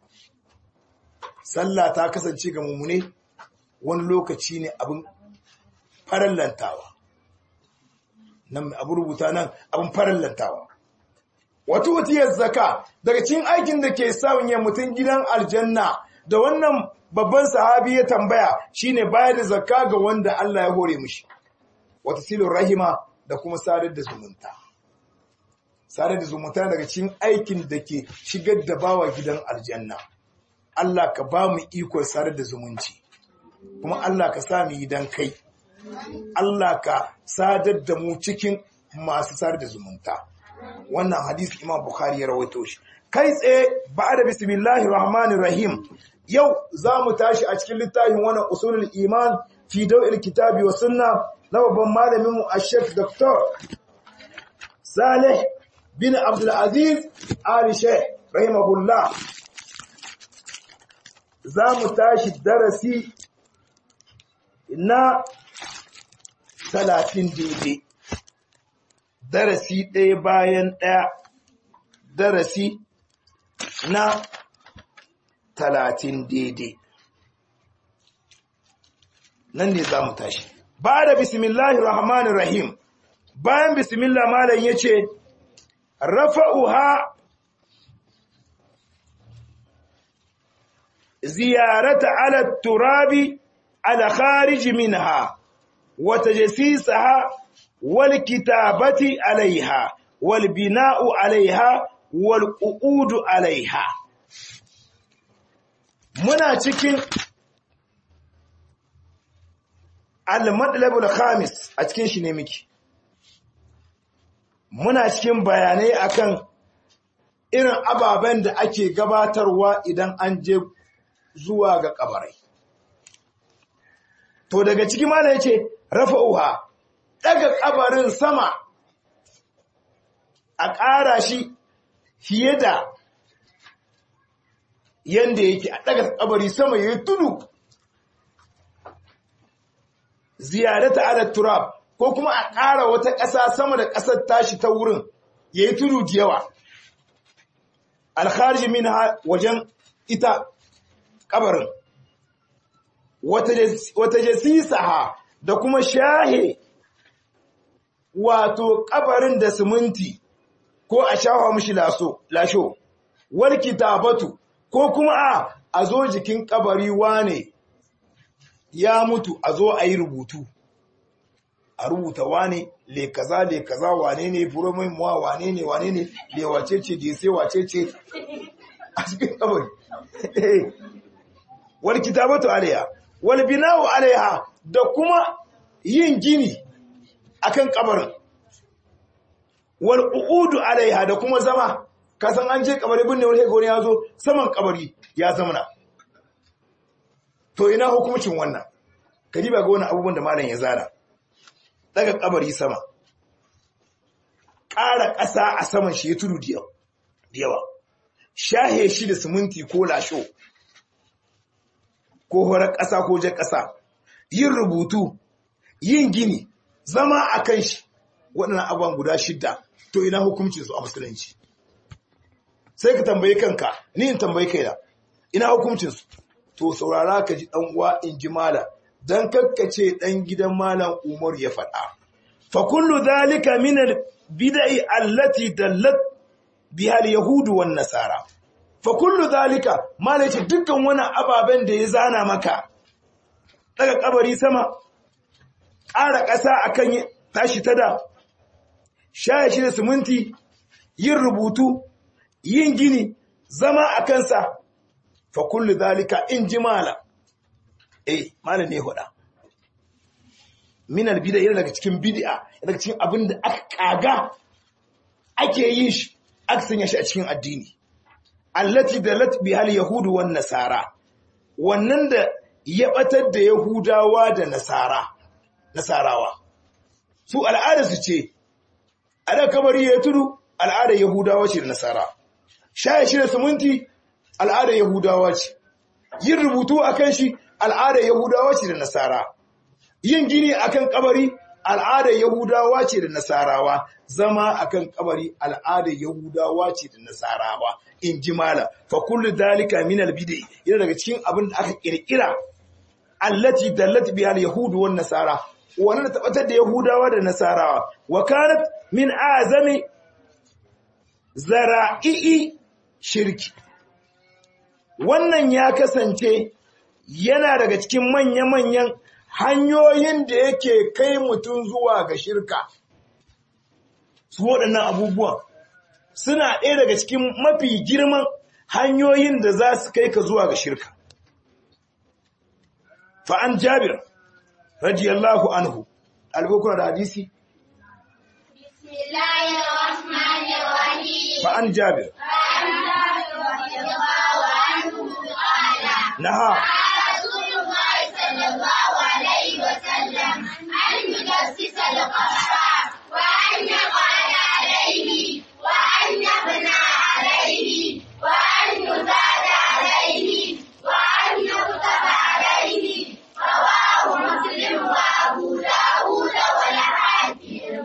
sallah ta kasance ga mu'mine wani lokaci ne abin farallantawa nan abu rubuta nan abin farallantawa wato watiyar zaka daga cikin aikin da ke sanya mutum gidan aljanna da wannan babban sahabi ya tambaya shine bayar da zakka ga wanda Allah ya hore mishi wata silin rahima da kuma sadar da zumunta sadar da zumunta daga cikin aikin da ke shigar da bawa gidan aljanna Allah ka ba mu ikon sadar da zumunci kuma Allah ka sa mu yi dan kai Allah ka sadar da mu cikin masu sadar da zumunta wannan hadisi Imam Bukhari ya rawaito shi kai tsaye ba'da bismillahir rahmanir rahim yau za mu tashi a cikin littafin wannan usulul iman fi daw'il kitabi wa sunna na babban malamin mu Sheikh Dr. Saleh bin Abdul Aziz Ali Sheikh rahimahullah za mu tashi darasi na 30 daidai darasi ɗaya bayan ɗaya darasi na talatin daidai nan ne za mu tashi ba da bismillahir rahmanir rahim bayan bismillah malam ya ce rafa'uha ziyarata ala turabi ala kharij minha wa tajsisaha wal kitabati alaiha wal bina'u alaiha wal qu'udu alaiha muna cikin al-madlabul khamis a cikin shi ne miki muna cikin bayanai akan irin ababen da ake gabatarwa idan an je zuwa ga kabarai to daga ciki mana yace rafa'uha daga kabarin sama a ƙara shi fiye da yanda yake a daga kabari sama yayi tudu ziyarata ala turab ko kuma a ƙara wata ƙasa sama da ƙasar tashi ta wurin yayi tudu da yawa alkharij minha wajen ita kabarin wata jasisaha da kuma shahe wato kabarin da siminti ko a shafa mishi laso lasho wal kitabatu ko kuma a a zo jikin kabari wane ya mutu a zo a yi rubutu a rubuta wane le kaza le kaza wane ne furomin muwa wane ne wane ne le wace ce da sai wace ce a cikin kabari wal kitabatu alaiha wal bina'u alaiha da kuma yin gini akan kabarin wal uqudu alaiha da kuma zama kasan an je kabari binne wani ga wani ya zo saman kabari ya zamana to ina hukuncin wannan kadiba ga wani abubuwan da malam ya zana daga kabari sama ƙara ƙasa a saman shi ya tudu da yawa shahe shi da siminti ko lasho ko horar ƙasa ko jar ƙasa yin rubutu yin gini zama a kan shi waɗannan abubuwan guda shidda to ina hukuncin su a musulunci sai ka tambayi kanka ni in tambayi kaina ina hukuncin su to saurara ka ji dan uwa in ji malam dan kakkace dan gidan malam Umar ya faɗa fa kullu dhalika min al bid'i allati dallat biha al yahud wan nasara fa kullu dhalika malam ce dukkan wani ababen da ya zana maka daga kabari sama ƙara ƙasa akan tashi ta da shaye shi da siminti yin rubutu yin gini zama a kansa fa kullu zalika in ji mala eh mala ne hoda min albid'a yana daga cikin bid'a daga cikin abin da aka kaga ake yin shi aka sanya shi a cikin addini allati dalat bihal yahud wan nasara wannan da ya batar da yahudawa da nasara nasarawa su al'ada su ce a da kabari ya tudu al'ada yahudawa ce da nasara shaye shi da siminti al'ada yahudawa ce yin rubutu a kan shi al'ada yahudawa ce da nasara yin gini akan kabari al'adar yahudawa ce da nasarawa zama akan kabari al'adar yahudawa ce da nasarawa in ji mala fa kullu dalika min al bid'i yana daga cikin abin da aka kirkira allati dallat biha al yahud wan nasara wannan da tabbatar da yahudawa da nasarawa wa kanat min azami zara'i shirki wannan ya kasance yana daga cikin manya-manyan hanyoyin da yake kai mutum zuwa ga shirka su waɗannan abubuwan suna ɗaya daga cikin mafi girman hanyoyin da za su kai ka zuwa ga shirka fa'an jabir radiyallahu anhu albukuna da hadisi بسم الله الرحمن الرحيم fa'an jabir عن جابر رضي الله عنه قال naha رسول الله صلى الله عليه وسلم أن يجسس القبر وأن يقعد عليه وأن يبنى عليه وأن يزاد عليه وأن يكتب عليه رواه مسلم وأبو داود والحاكم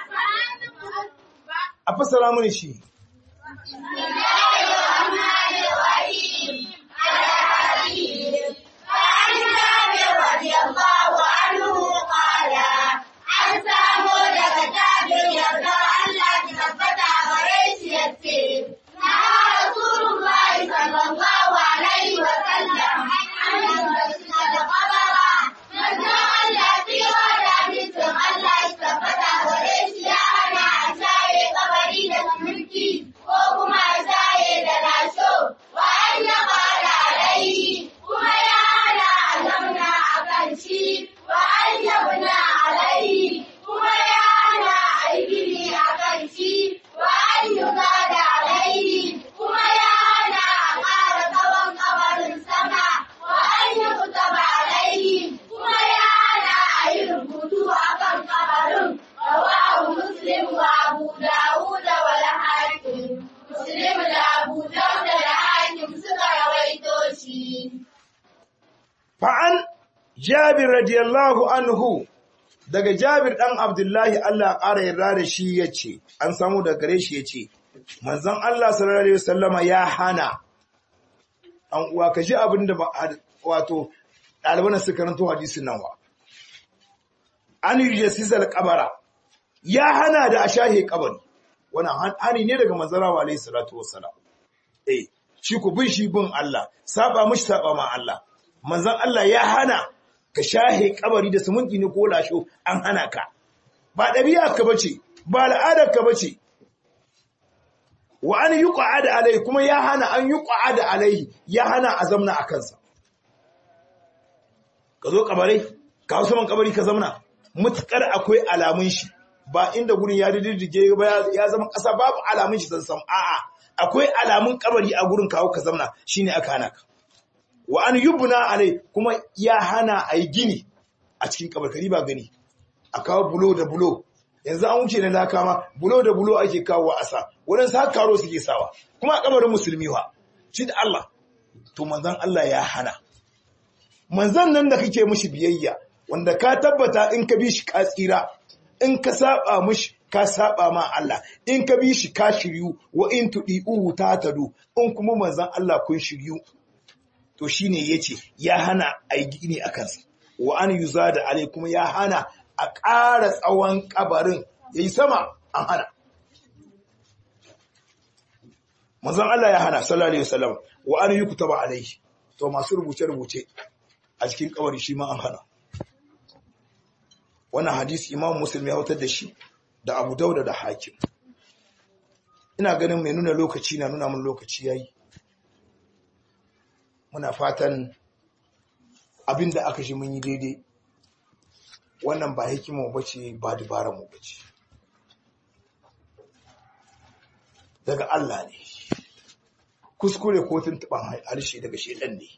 a fassara mini shi بسم الله الرحمن الرحيم الحديث فعن جابر رضي الله عنه قال عن سامود كتابر يرضى الله تثبت غريش يسير نهى رسول الله صلى الله عليه وسلم عن يمسك القبر نزل الله في ودانيس الله تثبت غريش يا أنا أشاي قبري لسمنتي وكما أشاي دلاشو وأن قال عليه كما يا أنا ألمنا أكنشي وأن يبنى عليه كما يا أنا أيبني أكنشي وأن يزاد عليه كما يا أنا أقار طوان قبر السماء وأن يكتب عليه كما يا أنا أيربط أكن قبر رواه مسلم وأبو داود والحاكم مسلم لأبو داود الحاكم سكر ويتوشي fa'an jabir radiyallahu anhu daga jabir ɗan abdullahi Allah ƙara yarda da shi ya ce an samu da gare shi ya ce manzan Allah sallallahu Alaihi wasallama ya hana an uwa ka ji abin da wato ɗaliban su karanto hadisin nan wa an yi jasisar kabara ya hana da a shahe kabari wannan hani ne daga manzara wa alaihi salatu wassalam eh shi ku bin shi bin Allah saba mishi saba ma Allah manzon Allah ya hana ka shahe kabari da sumunti ne ko lasho an hana ka ba ɗabi'a ka bace ba al'adar ka bace wa an yuqa'ada alai kuma ya hana an yuqa'ada alai ya hana a zamna a kansa ka zo kabarai ka hausa man kabari ka zamna mutukar akwai alamun shi ba inda gurin ya diddige ba ya zama ƙasa babu alamun shi san sam a'a akwai alamun kabari a gurin kawo ka zamna shine aka hana ka wa an yubna alai kuma ya hana a yi gini a cikin kabarkari ba gani a kawo bulo da bulo yanzu an wuce na laka ma bulo da bulo ake kawo wa asa waɗansu har karo suke sawa kuma a kabarin musulmi wa shi da Allah to manzon Allah ya hana manzon nan da kake mishi biyayya wanda ka tabbata in ka bi shi ka tsira in ka saba mishi ka saba ma Allah in ka bi shi ka shiryu wa in tudi'uhu ta tadu in kuma manzon Allah kun shiryu to shine yace ya hana ai gini akan sa wa an yuzada alai kuma ya hana a ƙara tsawon kabarin yayi sama an hana manzon Allah ya hana sallallahu alaihi wasallam wa an yukutaba alaihi to masu rubuce rubuce a cikin kabari shi ma an hana wannan hadisi imam muslim ya wutar da shi da abu dauda da hakim ina ganin mai nuna lokaci na nuna mun lokaci yayi muna fatan abinda aka shi mun yi daidai wannan ba hikima bace ba dubara mu bace daga Allah ne kuskure ko tuntuban harshe daga shedan ne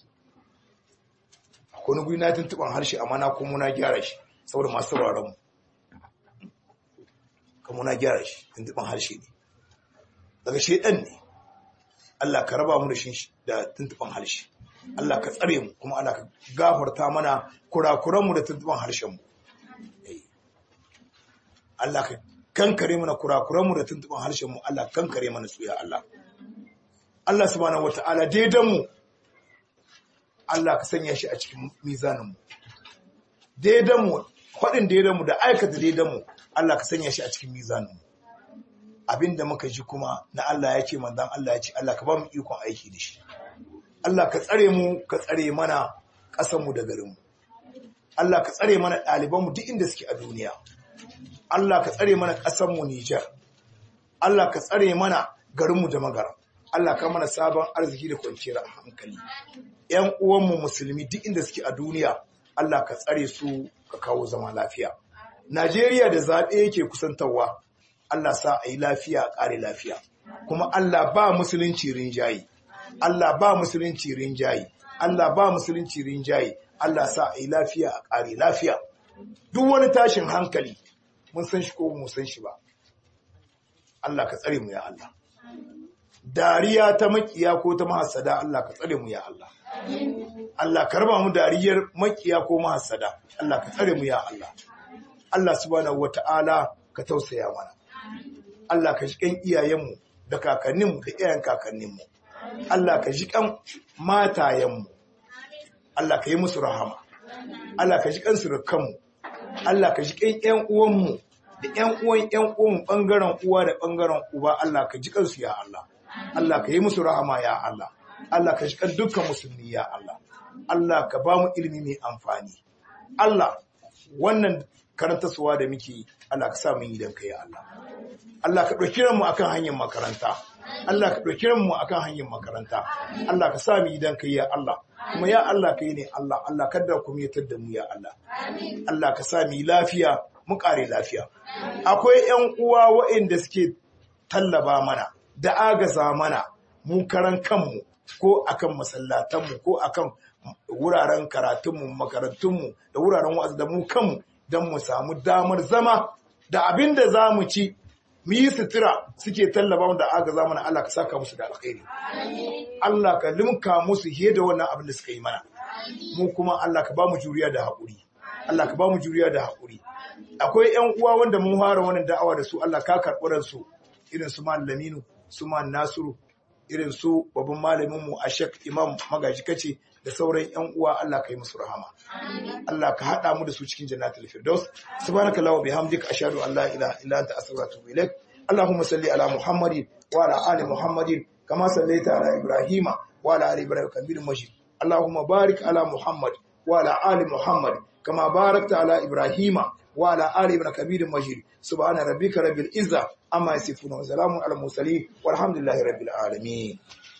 akwai wani guri na tuntuban harshe amma na kuma na gyara shi saboda masu sauraron mu kuma na gyara shi tuntuban harshe ne daga shedan ne Allah ka raba mu da shi da tuntuban harshe Allah ka tsare mu kuma Allah ka gafarta mana kurakuranmu da tuntuban harshenmu Allah ka kankare mana kurakuranmu da tuntuban harshenmu Allah kankare mana su ya Allah Allah subhanahu wata'ala daidan mu Allah ka sanya shi a cikin mizaninmu daidan mu faɗin daidan mu da aikata daidan mu Allah ka sanya shi a cikin mizaninmu abinda muka ji kuma na Allah ya ce manzon Allah ya ce Allah ka ba mu ikon aiki da shi Allah ka tsare mu ka tsare mana ƙasarmu da garinmu Allah ka tsare mana ɗalibanmu duk inda suke a duniya Allah ka tsare mana ƙasarmu Nijar Allah ka tsare mana garinmu da magara Allah ka mana sabon arziki da kwanciyar hankali ‘yan uwanmu musulmi duk inda suke a duniya Allah ka tsare su ka kawo zama lafiya Najeriya da zaɓe yake kusantarwa Allah sa a yi lafiya a ƙare lafiya kuma Allah ba musulunci rinjaye Allah ba musulunci rinjaye Allah ba musulunci rinjaye Allah sa a yi lafiya a ƙare lafiya duk wani tashin hankali mun san shi ko mu san shi ba Allah ka tsare mu ya Allah dariya ta makiya ko ta mahassada Allah ka tsare mu ya Allah Allah ka raba mu dariyar makiya ko mahassada Allah ka tsare mu ya Allah Allah subhanahu wata'ala ka tausaya mana Allah ka ji kan iyayenmu da kakanninmu da iyayen kakanninmu Allah ka ji kan matayenmu Allah ka yi musu rahama Allah ka ji kan surukanmu Allah ka ji kan ƴan uwanmu da ƴan uwan ƴan uwan bangaren uwa da bangaren uba Allah ka ji kansu ya Allah Allah ka yi musu rahama ya Allah Allah ka ji kan dukkan musulmi ya Allah Allah ka ba mu ilimi mai amfani Allah wannan karantarsuwa da muke Allah ka sa mu yi dan kai ya Allah Allah ka ɗauki mu akan hanyar makaranta Allah ka ɗauki mu akan hanyar makaranta Allah ka sa mu yi dan kai ya Allah kuma ya Allah kai ne Allah Allah kada ku miyatar da mu ya Allah Allah ka sa mu yi lafiya mu kare lafiya akwai ƴan uwa waɗanda suke tallaba mana da agaza mana mu karan kanmu ko akan masallatanmu ko akan wuraren karatunmu makarantunmu da wuraren wa'azi da mu kanmu don mu samu damar zama da abin da za mu ci mu yi sutura suke tallaba da aga zamana Allah ka saka musu da alkhairi Allah ka limka musu fiye da wannan abin da suka yi mana mu kuma Allah ka ba mu juriya da haƙuri Allah ka ba mu juriya da haƙuri akwai ƴan uwa wanda mun fara wannan da'awa da su Allah ka karɓi su irin su Laminu su Nasiru irin su babban malamin mu Ashek Imam Magaji kace da sauran ƴan uwa Allah ka yi musu rahama Allah ka haɗa mu da su cikin jannatul firdaus subhanaka allahumma bihamdika ashhadu an la ilaha illa anta astaghfiruka wa atubu ilaik allahumma salli ala muhammadin wa ala ali muhammadin kama sallaita ala ibrahima wa ala ali ibrahim hamidum majid allahumma barik ala muhammad wa ala ali muhammad kama barakta ala ibrahima wa ala ali ibrahim hamidum majid subhana rabbika rabbil izza amma yasifun wa salamun ala mursalin walhamdulillahi rabbil alamin